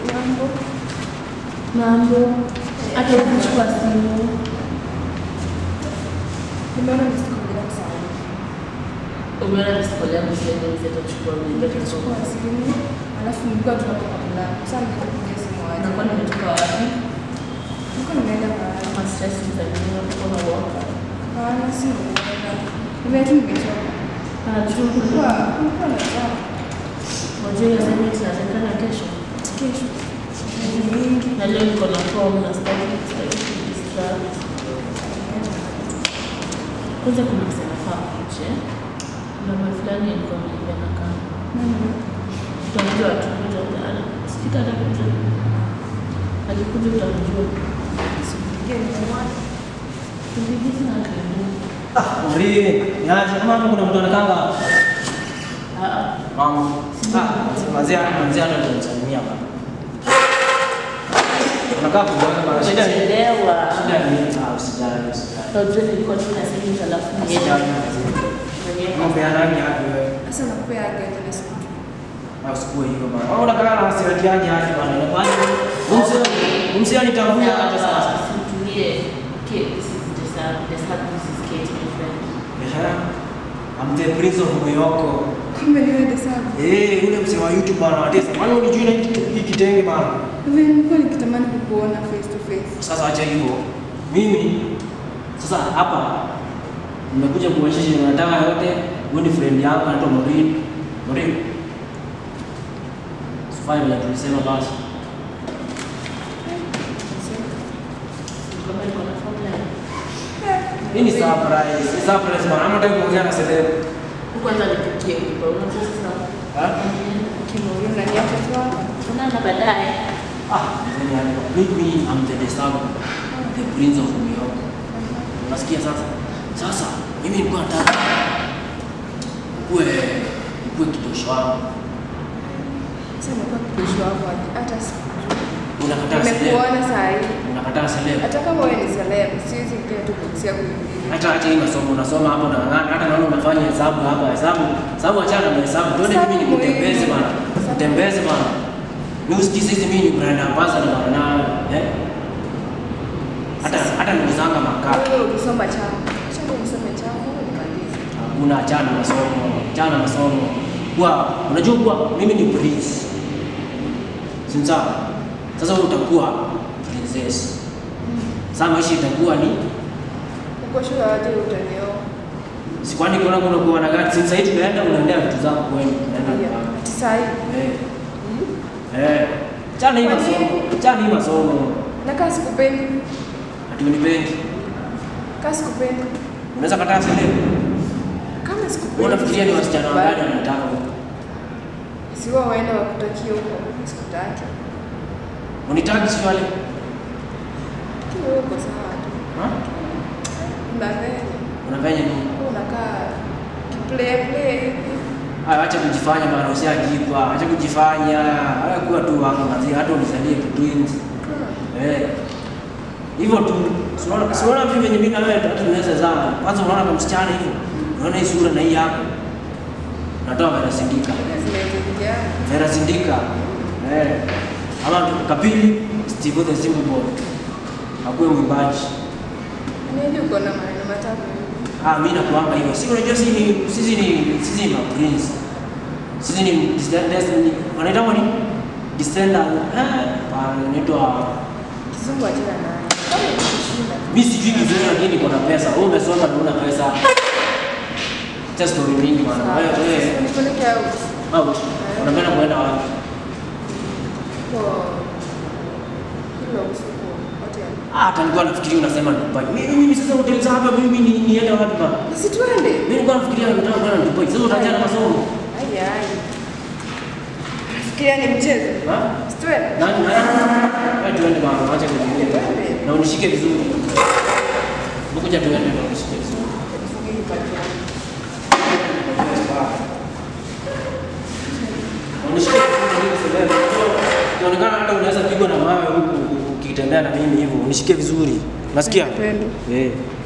Mambo. Mambo. Hata ukichukua simu. Nimeona nisikuja sana. Umeona msikolia yangu sasa hivi atachukua mimi. Nikachukua simu, alafu nilikuwa tunatoka kulala. Sasa nikapigia simu aje. Unakuwa nimetoka wapi? Nilikuwa nimeenda mahali. Kama stress za nini unapokuwa na waka. Hapana, si nimeenda. Nimeenda tu nimechoka. Anajua Kulikuwa kulikuwa. kulikuwa na jam. Unajua hiyo assignment inatakikana kesho. Kesho. Ni mingi. Na leo niko na form na sitaki sitaki kudistract. Kwanza kuna msema faa kuche. Kuna mwe fulani alikuwa ameniambia na kama. Mhm. Utamjua tu utamjua. Sikita hata kuja. Alikuja utamjua. Sipigie nimemwona. Kubibizi na karibu. Ah, Mri, niaje kama hapo kuna mtu anakanga. Ah ah. Mama. Ah, mazia mazia ndo tunamsalimia baba. Unakaa kuboeka bana. Shida ni Chelewa. shida ni ah, usijali, usijali. Unajua nilikuwa tu na simu alafu niende. Usijali. Mambo ya rangi yake wewe. Sasa nakupea gari ile siku. Na usikue hivyo bana. Wewe unakaa na hasira yake yake bana. Inakwani? Umsi umsi anitambua hata sasa. Situlie. Okay, this is the sun. The sun, this is Kate, my friend. Ehe. I'm the prince of Moyoko. Kumbe niwe desabu. Eh, yule msee wa YouTube bana atesa. Maana unijui na hiki kitenge bana. Hivi nilikuwa nikitamani kukuona face to face. Sasa acha hivyo. Mimi sasa hapa nimekuja kuonyesha chenye nataka yote. Huyu ni friend yangu anaitwa Morin. Morin. Sifai vile tulisema basi. Kama niko na formula. Hii ni surprise. Ni surprise bana. Ama nataka kuongea na Seleb. Kwanza nipikie kipa. Unajua sasa. Ha? Kimori unaniacha tu hapa. Tunaona baadaye. Ah, mzee yani mimi I'm the Desagu. The prince of Moyoko. Unasikia sasa? Sasa mimi nilikuwa nataka kuwe kuwe kidosho wangu. Sasa nimekuwa kidosho wako aje? hata sikujua. Unakataa Seleb. Nimekuona saa hii. Unakataa Seleb. Hata kama wewe ni celeb, siwezi ingia tu box yako hivi. hata acha hii masomo unasoma hapo na ng'ana, hata naona unafanya hesabu hapa hesabu hesabu, achana na hesabu, tuende mimi Hesabu nikutembeze muhimu. bana, kutembeze bana, mimi usikize hizi mimi ni brand ambassador bana na eh, hata hata nikuzanga makaa, Wewe ukisoma chama. Acha wewe usome chama, wewe nimalize. hakuna achana na masomo, achana na masomo kwa unajua kuwa mimi ni prince, si sawa? Sasa wewe utakuwa princess, sasa maisha itakuwa ni Uko shule aje utanioa? sikwani kuna kuna kuwa na gari, sasa hivi tunaenda unaendea vitu zako kwenu, unaenda Ndio. nyumbani. Ati saa hii. Eh. Eh. Chana hii Kwa masomo. nini? Chana hii masomo. Na kaa sikupendi. Ati unipendi. Kaa sikupendi. Unaweza kataa sile. Kama sikupendi. Wewe unafikiria ni wasichana sikubali. wangapi wanataka huko? Si wao waenda wakutakie huko. Mimi sikutaki. Unitaki swali? Lakini wewe uko sawa tu. Ha? Unafanya. Unafanya nini? Wewe unakaa kiplay play hivi. Aya, acha kujifanya bana, usiajikwa. Acha kujifanya. Haya kuwa tu wako mazi, hata unisaidie tu twins. Hmm. Eh. Hivyo tu. Unaona unaona vipi venye mimi na wewe hata tunaweza zama. Kwanza unaona kama msichana hivyo. Unaona hii sura na hii yako. Natoa vera sindika. Hivi zinaweza ingiana. Vera Sindika. Eh. Ama Kapili Steve the Simple Boy. Akuwe mwimbaji. Nini uko na maneno matatu hivi? Ah, mimi nakuanga hivyo. Si unajua sisi ni sisi ni sisi ni ma prince. Sisi ni descendants ni wanaita ni descendant. Eh, wanaitwa Kizungu achana naye. Kama ukishinda. mimi sijui kizuri lakini niko na pesa. Wewe umesoma na una pesa. Cha story mingi bana. Sawa. Wewe wewe Nipeleke out. out. Unapenda kuenda wapi? Kwa hilo usiku hotel. Ah, hata nilikuwa nafikiria unasema Dubai. Mimi mimi sasa hoteli za hapa mimi ni niende wapi bana? Si tuende. Mimi nilikuwa nafikiria nataka kwenda Dubai. Sasa utaachana na masomo. Ai ai. Fikiria ni mchezo. Ha? Si tuende. Nani nani? Wewe tuende bana, acha kujilia. Tuende. Na unishike vizuri. Ngoja tuende na unishike vizuri. Tufunge hii pati yangu. Unishike vizuri sababu inaonekana hata unaweza pigwa na mawe huku ukitembea na mimi hivyo. Unishike vizuri. Nasikia? Napenda. Eh.